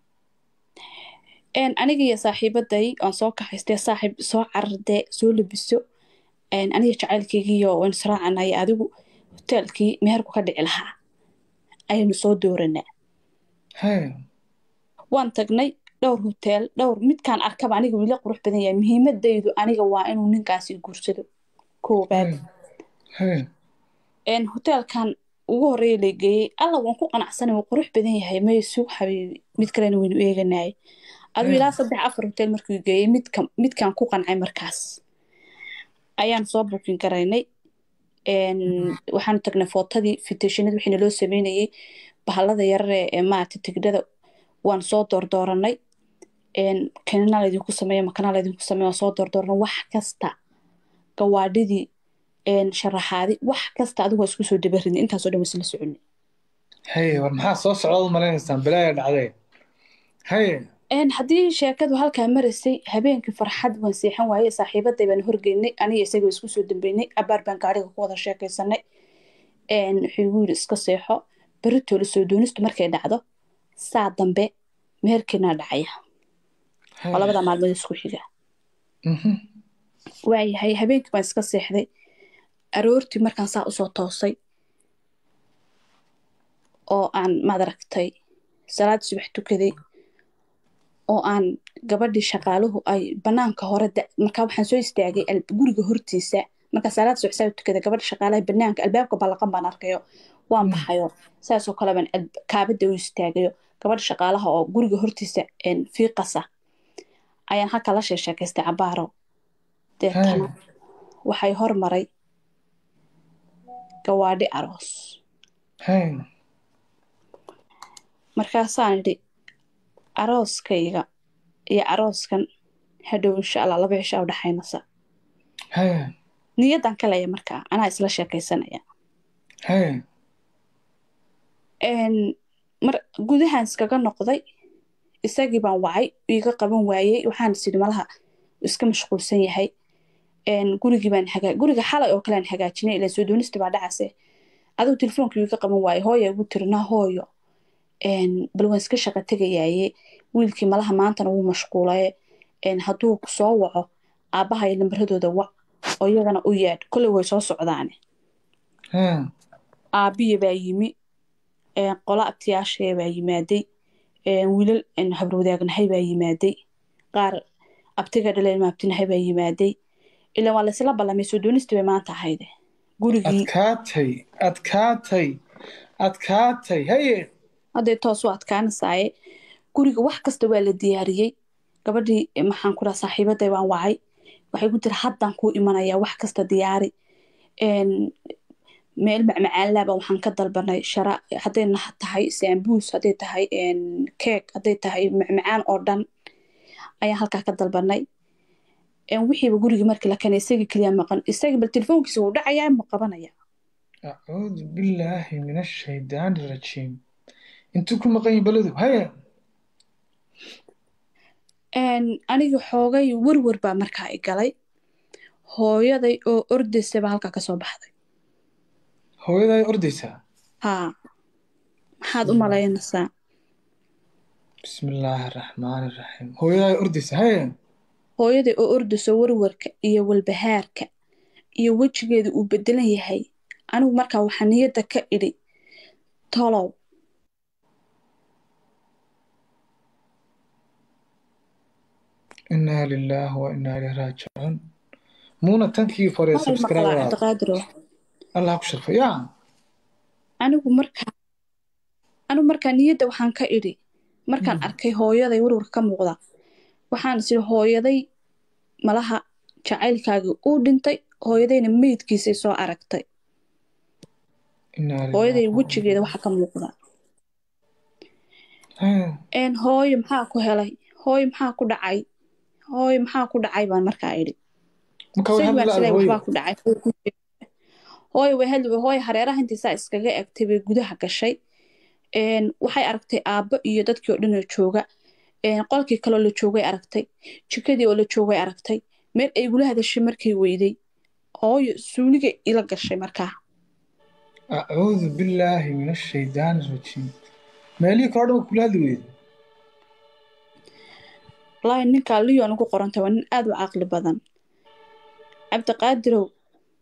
een aniga iyo saaxiibaday aan soo kaxaystay saaxiib soo carardee soo labiso een aniga jacaylkaygiiyo waan israacanay adigu hoteelkii meherku ka dhici lahaa ayaynu soo dooranaa haye waan tagnay dhowr hoteel dhowr midkaan arkaba aniga wili qurux badan yahay muhiimadaydu aniga waa inuu ninkaasi guursado koobaad haye haye een hoteelkan ugu horeeya la geeyey alla waan ku qanacsanay wuu qurux badan yahay may suuq xabiibi mid kalena waynu eeganayay aduu Mm. ilaa saddex afar hotel markuu geeyey midka midkaan ku qancay markaas ayaan soo buukin garaynay een waxaan tagnay footadii fitashinada wixii naloo sameynayey bahalada yarar ee ee maaragta tigidhada waan soo doordooranay een kanina laydinku sameeya makana laydinku sameeya waan soo doordooranay wax kasta gawaadhidii een sharaxaadi wax kasta adigu waa isku soo dabarinay intaasoo dhan waa isla soconay haye war maxaa soo socdaad u maleynaysaan balaaya dhacdee haye een haddii sheekadu halkaa maraysay habeenkii farxad waan seexan waayey saaxiibaday baan horgeynay aniga isagoo isku soo dambeynay abaar baan gaariga ku wada sheekaysanay een wuxuu igu yidhi iska seexo beritoole soo doonistu markay dhacdo saa dambe meherkeena dhacaya oo labada maalmood isku xiga Mhm. waayahay habeenkii baan iska seexday aroortii markaan saa usoo toosay oo aan madaragtay salaad subax tukaday oo aan gabadhii shaqaaluhu ay banaanka hore da- markaa waxaan soo istaagay al- guriga hortiisa markaa salaad subax saa u tukaday gabadha shaqaalaha banaanka albaabka ballaqan baan arkayo waan Mm. baxayo saasoo kale baan al- kaabada u istaagayo gabadha shaqaalaha oo guriga hortiisa een, fiiqasa ayaan halka la sheesheekaystay cabaaro deetana Haa. waxay hormaray gawaadhi aroos haye markaasaan idhi arooskayga iyo arooskan hadhow insha allah laba cisho u dhaxaynasa haye niyaddan kalaya markaa anaa isla sheekaysanaya haye Een, mar gudahaan iskaga noqday isagii baan wacay iga qaban waayey waxaan is idhi malaha iska mashquulsan yahay Een, gurigii baan hagaa guriga xalay oo kalean hagaajinay ilaa soo doonista baa dhacase adigu telefoonka iga qaban waayey hooya igu tiri naa hooyo Een, bal waan iska shaqa tegayaaye wiilkii malaha maantana wuu mashquulaye een, hadduu ku soo waco aabbahay lambaradooda wac oo iyagana u yeedh kolley way soo socdaane haa aabbiya baa yimi een, qolo abtiyaashaya baa yimaaday een, wiilal een, habarwadaagnahay baa yimaaday qaar abtiga dhaleen ma abtinahay baa yimaaday ilaa waa laysla ballamay soo doonista bay maanta ahayde gurigii adkaatay adkaatay adkaatay haye hadday toos u adkaanasaaye guriga wax kasta waa la diyaariyey gabadhii eh, maxaan ku dhaha saaxiibaday baan wacay waxay ku tiri haddaan kuu imanayaa wax kasta diyaari een, meel macmacaanlaaba waxaan ka dalbanay shara hadday nah- tahay saambuus hadday tahay een, keeg hadday tahay macmacaan oo dhan ayaan halkaa ka dalbanay een, wixiiba gurigii markii la keenay isagii keliya maqan isagii bal telefoonkiisa wuu dhacayaa ma qabanaya acuudu billaahi min ashaydaani rajiim intuu ku maqan yahi beledu haye Een, aniga xoogay werwer baa markaa i galay hooyaday oo ordaysa baa halkaa kasoo baxday hooyadaa ordaysaa haa maxaad u malaynaysaa bismi illaahi araxmaani iraxiim hooyadaa ordaysaa haye hooyaday oo ordayso werwerka iyo walbahaarka iyo wejigeeda uu bedelan yahay anigu markaa waxaa niyadda ka idhi tolow inaa lilaahi wa inaa ilayhi raajicuun muuna tankii fore waxay maqlaa subscribe cabdiqaadiro allah ku sharfay yaa anigu markaa anigu markaa niyadda waxaan ka idhi markaan arkay hooyaday werwarka ka muuqda waxaan is idhi hooyaday malaha jacaylkaagii uu dhintay hooyadayna meydkiisay soo aragtay inaa hooyaday lilaahi wejigeeda waxaa ka muuqda Haye. een hooyo maxaa ku helay hooyo maxaa ku dhacay hooyo maxaa ku dhacay baan markaa idhi marka way isagii baan hadli isleeyahay hooyo waxbaa ku dhacay hooyo ku jeeda. hooyo way hadli hooyo hareeraha intiisaa iskaga egtay bay gudaha gashay een waxay aragtay aabbo iyo dadkii oo dhan oo jooga een qolkii kaloo la joogay aragtay jikadii oo la joogay aragtay meel ay igula hadashay markay weyday hooyo suuliga ila gashay markaa acuudu billaahi min ashaydaani rajiim meelihii kale o dhan waa kula hadli weyda wallaahi ninkaa liyon ugu qorantay waa nin aad u caqli badan cabdiqaadirow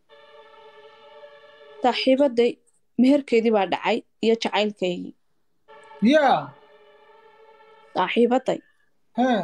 saaxiibaday meherkeedii baa dhacay iyo jacaylkaygii yaa saaxiibaday haa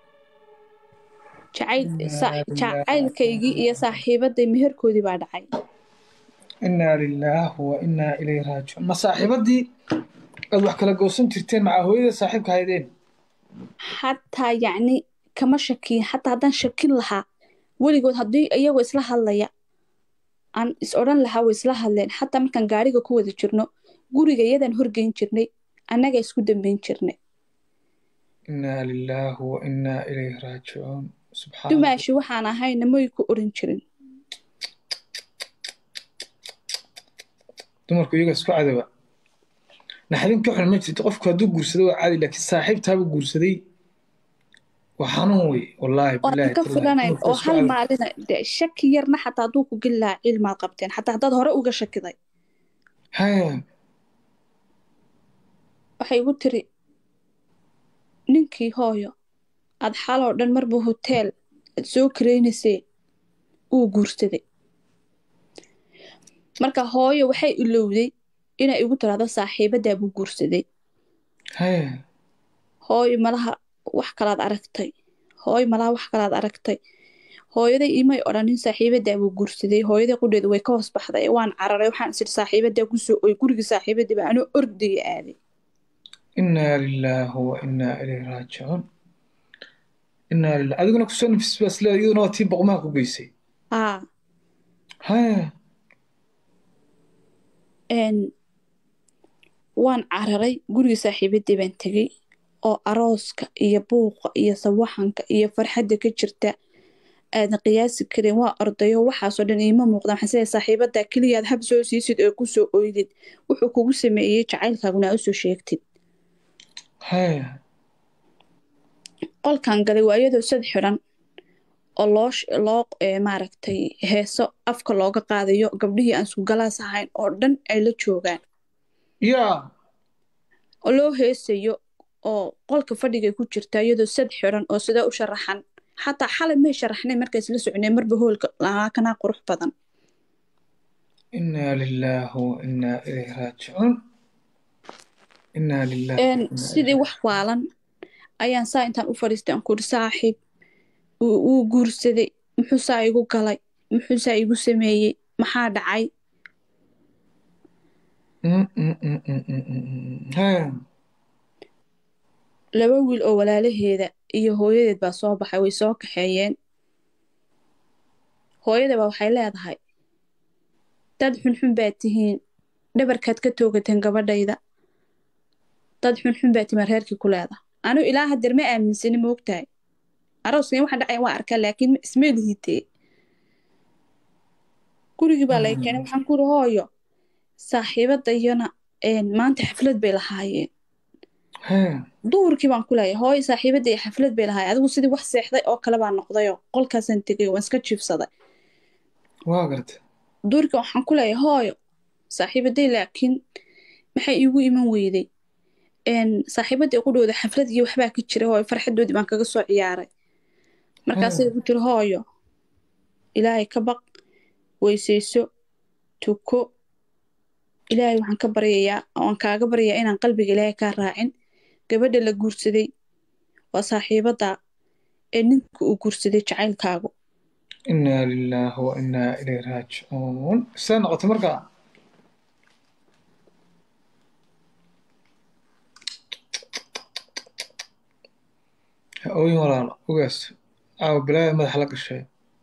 jacayl Innaa sa- lillaahi jacaylkaygii iyo saaxiibaday meherkoodii baa dhacay inaa lilaahi wa inaa ilayhi raajicuun ma saaxiibadii aad wax kala goosan jirteen macaa hooyada saaxiibka haydeen xataa yacni kama shakiyin xataa haddaan shakin lahaa weligood haddii iyagoo isla hadlaya aan is odhan lahaa way isla hadleen xataa markaan gaariga ku wada jirno guriga iyadaan horgeyn jirnay annaga isku dambeyn jirnay inaa lilaahi wa inaa ilayhi raajicuun subxaan dumaashi waxaan ahayna may ku oran jirin dumarku iyaga isku cadaba naxdin ka xun ma jirto qofku hadduu guursado waa caadi laakiin saaxiibtaaba guursaday waa xanuun wey wallaahi oo bilaahi aan ka tallaahi. foganayn Dumarku oo isku hal cadaba. maalina dee shaki yarna xataa hadduu ku geli lahaa cilmaad qabteen xataa haddaad hore uga shakiday haya waxay igu tiri ninkii hooyo aad xaloo dhan marba hoteel aad soo karaynaysee uu guursaday marka hooyo waxay ilowday inay igu tiraahdo saaxiibadaa buu guursaday haya hooyo malaha wax kalaad aragtay hooyo malaha wax kalaad aragtay hooyaday imay odhanin saaxiibadaa buu guursaday hooyaday qudheedu way ka hoos baxday waan cararay waxaan is idhi saaxiibadaa kusoo oy gurigii saaxiibadii baa anoo ordaya aaday inaa lilaahi wa inaa ilayhi raajicuun inaa lilah adiguna kusoo nafis baas leedahay iyaduna waa tii boqmaha ku geysay haa haya een waan cararay gurigii saaxiibadii baan tegey oo arooska iyo buuqa iyo sawaxanka iyo farxadda ka jirta aadan qiyaasi karin waa ordayo waxaasoo dhan iima muuqdaan waxaan siday saaxiibadaa keliyaad hab soo siisid oo kusoo oydid wuxuu kugu sameeyey jacaylkaaguna aa usoo sheegtid haya qolkan galay waa iyadoo sad xidhan oo loo sh- loo eh, maaragtay heeso afka looga qaadayo gabdhihii aan isku galaas ahayn oo dhan ay la joogaan yaa oo loo heesayo oo qolka fadhigay ku jirta iyadoo sad xidhan oo sidee u sharaxan xataa xalay may sharaxnay markays la socnay marba hoolka lahaa kanaa qurux badan inaa lilaahi wa inaa ilayhi raajicuun inaa lilaahi Een, sidii wax waalan ayaan saa intaan u fadhiistay aan kuri saaxiib wuu wuu guursaday muxuu saa igu galay muxuu saa igu sameeyey maxaa dhacay laba wiil oo walaalaheeda iyo hooyadeed baa soo baxay way soo kaxeeyeen hooyadaba waxay leedahay dad xunxun baad tihiin dhabarkaad ka toogateen gabadhayda dad xunxun baad tihiin reerkii ku leedahay anigu ilaa haddeer ma aaminsani ma ogtahay arooskan waxa dhacay waa arkaa laakiin ma- isma liitee gurigii baa laga keenay waxaan ku iri hooyo saaxiibadayana een, maanta xaflad bay lahaayeen duhurkii baan ku leeyahay hooyo saaxiibadda iyo xaflad bay lahaayeen adigu sidii wax seexday oo kale baa noqdayoo qolkaasaan tegay waan iska jiifsaday waa garta duurka waxaan ku leeyahay hooyo saaxiibaday laakiin maxay iigu iman weyday een saaxiibadii ku dhowda xaflad iyo waxbaa ka jira hooyo farxadoodii baan kaga soo ciyaaray markaasay ku tiri hooyo ilaahay ka baq weysayso tuko ilaahay waxaan ka baryayaa waan kaaga baryayaa inaan qalbiga ilaahay kaa raacin gabadha la guursaday waa saaxiibada ee ninka uu guursaday jacaylkaagu inaa lilaahi wa inaa ilayhi raajicuun see noqotay markaa ha ooyin walaalo ogaas aawa bilaaya madaxa la gashay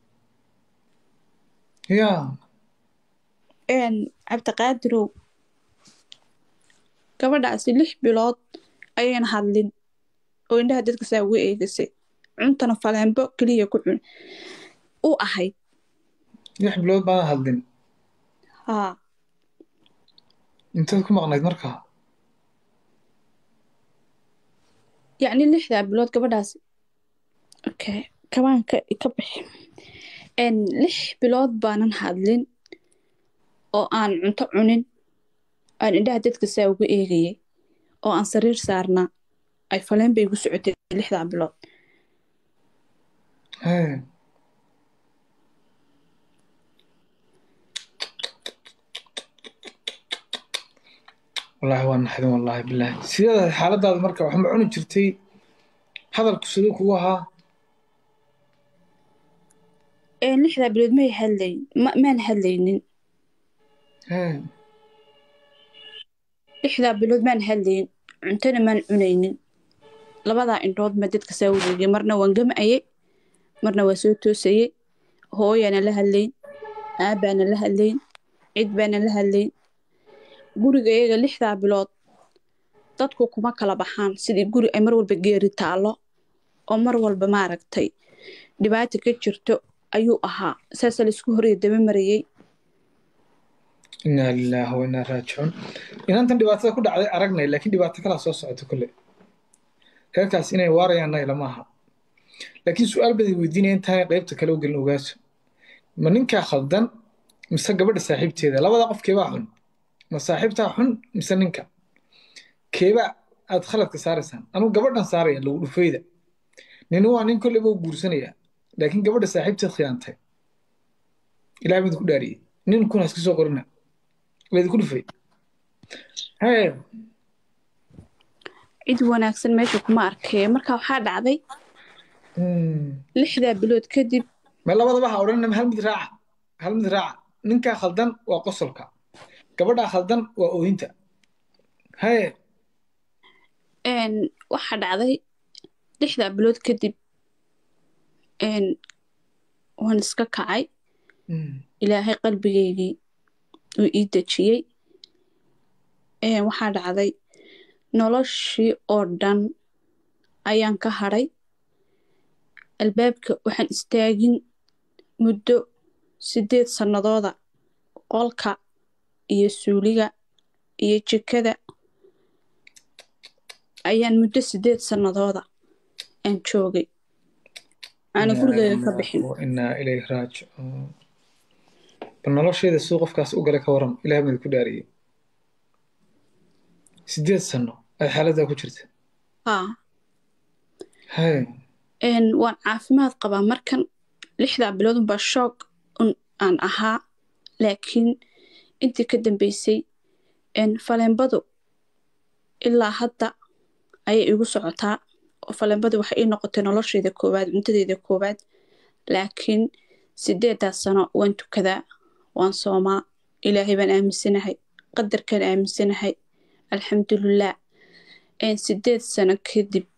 yaa een cabdiqaadirow gabadhaasi lix bilood ayayna hadlin oo indhaha dadka saa uga eegasay cuntana faleenbo keliya ku cun u ahayd lix bilood baadan hadlin haa inteed ku maqnayd markaa yacni lixdaa bilood gabadhaasi okay kabaan ka ka bixi een lix bilood baanan hadlin oo aan cunto cunin aan indhaha dadka saa uga eegayay oo aan sariir saarnaa ay faleen bay igu socotay lixdaa bilood hee wallaahi waa naxdin wallaahi bilaahi sideeda xaaladaada marka wax ma cuni jirtay hadalku siduu kugu ahaa een lixdaa bilood may hadlayn ma maan hadlaynin hee lixdaa bilood maan hadlayn cuntona maan cunaynin labadaa indhood ma dadka saa wareegay marna waan gam'ayay marna waa soo toosayay hooyaana la hadlayn aabaana la hadlayn cid baana la hadlayn guriga iyaga lixdaa bilood dadku kuma kala baxaan sidii guri ay mar walba geeri taallo oo mar walba maaragtay dhibaata ka jirto ayuu ahaa saasa laisku horaya daba marayay inaa lilaahi wa inaa raajicuun inantan dhibaatada ku dhacday aragnay laakiin dhibaato kalaa soo socota kolle reerkaas inay waarayaanna ilama aha laakiin su-aal baday weydiinaya intaanay qaybta kale u gelin ogaaso ma ninkaa khaldan mise gabadha saaxiibteeda labada qof keebaa xun ma saaxiibtaa xun mise ninka keebaa aad khaladka saaraysaan anugu gabadhan saaraya lagu dhufayda nini waa nin kolleyba u guursanaya laakiin gabadha saaxiibteed khiyaantay ilaah baa idinku dhaariyey nin kuna iska soo qorina waa idinku dhufay hee cid wanaagsan meesha kuma arkaya marka waxaa dhacday Hmm. lixdaa bilood kadib ma labadaba ha odhanina hal mid raaca hal mid raaca ninkaa khaldan waa qosolka gabadhaa khaldan waa ooyinta haye een waxaa dhacday lixdaa bilood kadib een waan iska kacay Hmm. ilaahay qalbigeygii uu ii dejiyey een waxaa dhacday noloshii oo dhan ayaan ka hadhay albaabka waxaan istaagin muddo sideed sannadooda qolka iyo suuliga iyo jikada ayaan muddo sideed sannadooda aan joogay aana gurigeyga ka bixin Wa inaa ilayhi raajicuun bal nolosheeda siduu qofkaas u galay ka waran ilaah baa idinku dhaariyey sideed sano ay xaaladdaa ku jirta haa haye Een, waan caafimaad qabaa markan lixdaa bilood unbaa shoog un aan ahaa laakiin intii ka dambeysay een, faleenbadu ilaa hadda ayay igu socotaa oo faleenbadu waxay ii noqotay noloshayda koowaad cuntadeyda koowaad laakiin sideedaas sano waan tukadaa waan soomaa ilaahay baan aaminsanahay qadarkaan aaminsanahay alxamdulilah een, sideed sano kadib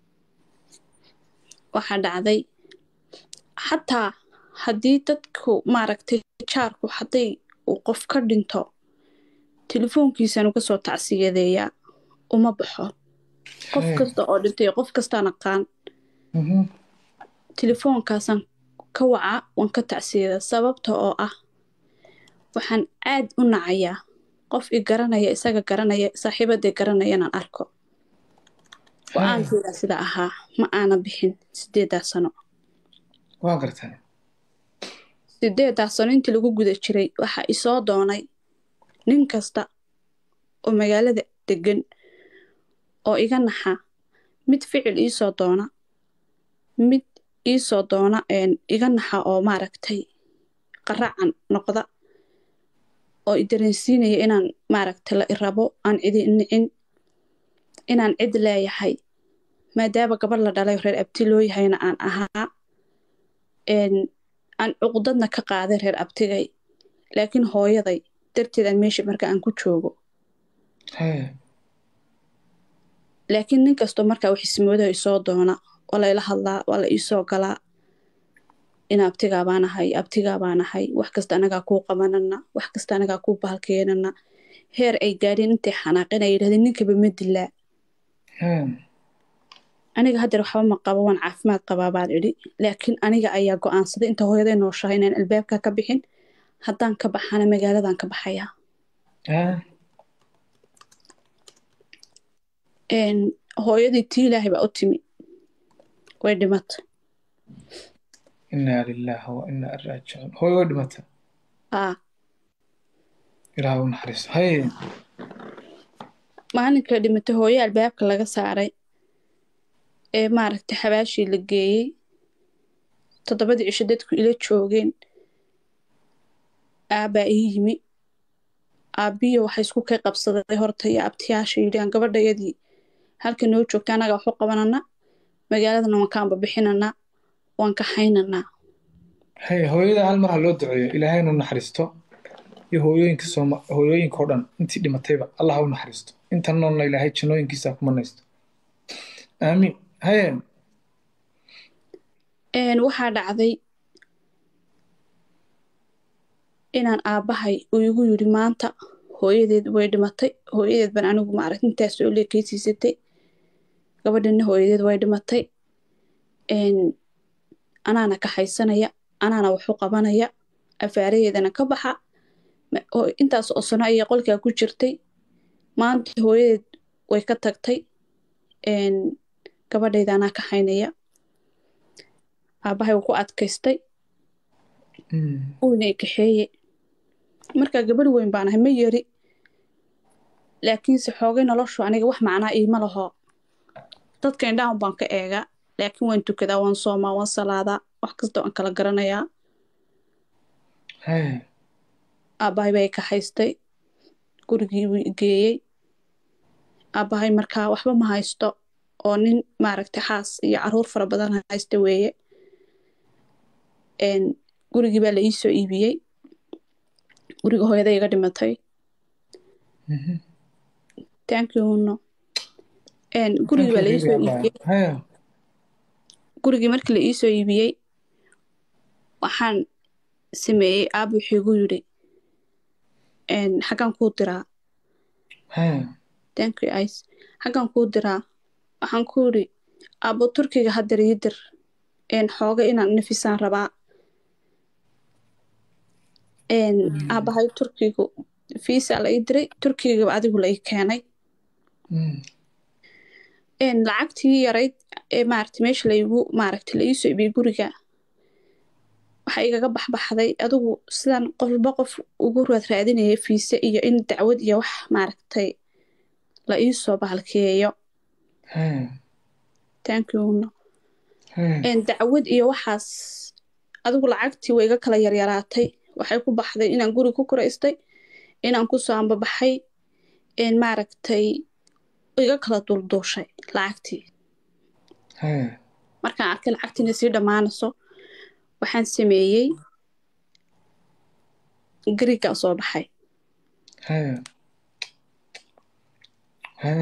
waxaa dhacday xataa haddii dadku maaragtay jaarku hadday uu qof ka dhinto telefoonkiisaan uga soo tacsiyadeeyaa uma baxo qof Hey. kasta oo dhintay qof kastaan aqaan Mhm. telefoonkaasaan ka wacaa waan ka tacsiyadaa sababta oo ah waxaan aad u nacayaa qof i garanaya isaga garanaya saaxiibadii garanayana arko go-aankeeda sida ahaa ma aana bixin sideedaa sano waa gartaa sideedaa sano intii lagu guda jiray waxaa isoo doonay nin kasta oo magaalada degan oo iga naxa mid ficil iisoo doona mid iisoo doona een, iga naxa oo maaragtay qaracan noqda oo i dareensiinaya inaan maaragtay la irabo aan cidi nicin inaan cid leeyahay maadaama gabar la dhalay oo reer abti loo yahayna aan ahaa een, aan cuqdadna ka qaaday reer abtigay laakiin hooyaday darteed aan meesha marka aan ku joogo Hey. laakiin nin kastoo markaa wax ismoodo isoo doona waa layla hadlaa waa la iisoo galaa in abtigaa baan ahay abtigaa baan ahay wax kasta anagaa kuu qabanana wax kasta anagaa kuu bahalkeenana heer ay gaadheen intay xanaaqeen ay yidhahdeen ninkaba ma dilaa Hey. aniga haddeer waxba ma qabo waan caafimaad qabaa baan idhi laakiin aniga ayaa go-aansaday inta hooyaday nooshahay inaan albaabka ka bixin haddaan ka baxana magaaladan ka baxayaa Ah. Een, hooyadii tii ilaahay baa u timi way dhimatay inaa lilaahi wa inaa raajicuun hooy way dhimata aa ilaah u naxariisto hay maalinka dhimatay hooyo albaabka laga saaray ee maaragtay xabaashii la geeyey toddobadii cisho dadku ila joogeen aabbaa ii yimi aabbiyo waxay isku kay qabsaday horta iyo abtiyaasha yidhi aan gabadhayadii halka noo joogta annaga waxu qabanana magaaladana waan kaanba bixinanaa waan kaxaynanaa hay hooyada hal mar ha loo duceeyo ilaahayna u naxariisto iyo hooyooyinka sooma hooyooyinka oo dhan intii dhimatayba allah ha u naxariisto inta noolna ilaahay jannooyinkiisa ha ku manaysto aamiin haye Een, waxaa dhacday inaan aabbahay uu igu yidhi maanta hooyadeed way dhimatay hooyadeed baan anigu maaragt intaas oo leekaysiisatay gabadhina hooyadeed way dhimatay Een, anaana kaxaysanaya anaana waxu qabanaya afaaraheedana ka baxa Ma- oo intaas oo sano ayay qolkaa ku jirtay maanta hooyadeed way ka tagtay Een, gabadhayda anaa kaxaynaya aabbahay wuu ku adkaystay Mm. uuna i kaxeeye markaa gabadh weyn baan ahay ma yari laakiinse xoogay noloshu aniga wax macnaa iima laho dadka indhahan baan ka eegaa laakiin waan tukadaa waan soomaa waan salaadaa wax kasta waan kala garanayaa haye aabbahay baa i kaxaystay gurigii buu i geeyey aabbahay markaa waxba ma haysto oo nin maaragtay xaas iyo caruur fara badan haysta weeye Een, gurigii baa la ii soo iibiyey guriga hooyaday iga dhimatay Mhm. thank you no Een, gurigii baa la ii soo iibiyey haye gurigii markii la ii soo iibiyey waxaan sameeyey aab wuxuu igu yidhi Een, xaggaan kuu diraa haye thank you ice xaggaan kuu diraa waxaan ku yidhi aabbo turkiga haddeer ii dir Een, xooga inaan nafisaan rabaa Een, aabbahay turkigu fiisa la ii diray turkigaba adigu la ii keenay Mm. Een, lacagtii yarayd ee maaragtay meesha laigu maaragtay la iisoo iibiyey guriga waxaa igaga baxbaxday adigu sidaan qofba qof ugu raad raadinaya fiise iyo in dacwad iyo wax maaragtay la iisoo bahalkeeyo haye thank you no Haya. dacwad iyo waxaas adigu lacagtii way iga kala yaryaraatay waxay ku baxday inaan guri ku kuraystay inaan kusoo ambabaxay maaragtay iga kala dulduushay lacagtii Haya. markaan arkay lacagtiina sii dhammaanayso waxaan sameeyey garigaan soo baxay Haya. Haya.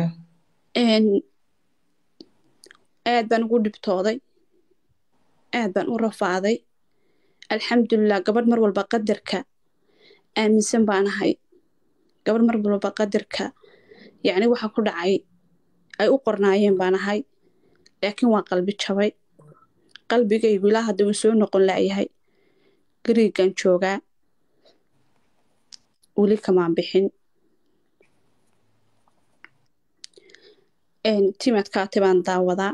aad baan ugu dhibtooday aad baan u rafaaday alxamdulilah gabadh mar walba qadarka aaminsan baan ahay gabadh mar walba qadarka yacni waxa ku dhacay ay u qornaayeen baan ahay laakiin waa qalbi jabay qalbigaygu ilaa hadda uu soo noqon laayahay gariigan joogaa weli kamaan bixin timadkaati baan daawadaa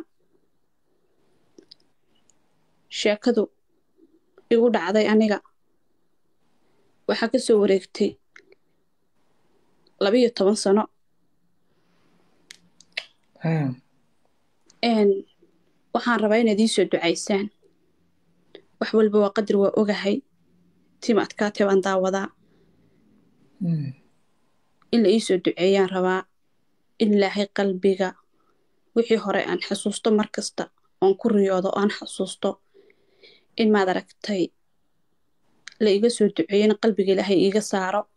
sheekadu igu dhacday aniga waxaa ka soo wareegtay labiyo toban sano Haya. waxaan rabaa inaad ii soo ducaysaan wax walba waa qadar waa ogahay timadkaati baan daawadaa Mm. in la ii soo duceeyaan rabaa in ilaahay qalbiga wixii hore aan xasuusto mar kasta oon ku riyoodo aan xasuusto in maad aragtay la iga soo duceeyo in qalbiga ilaahay iiga saaro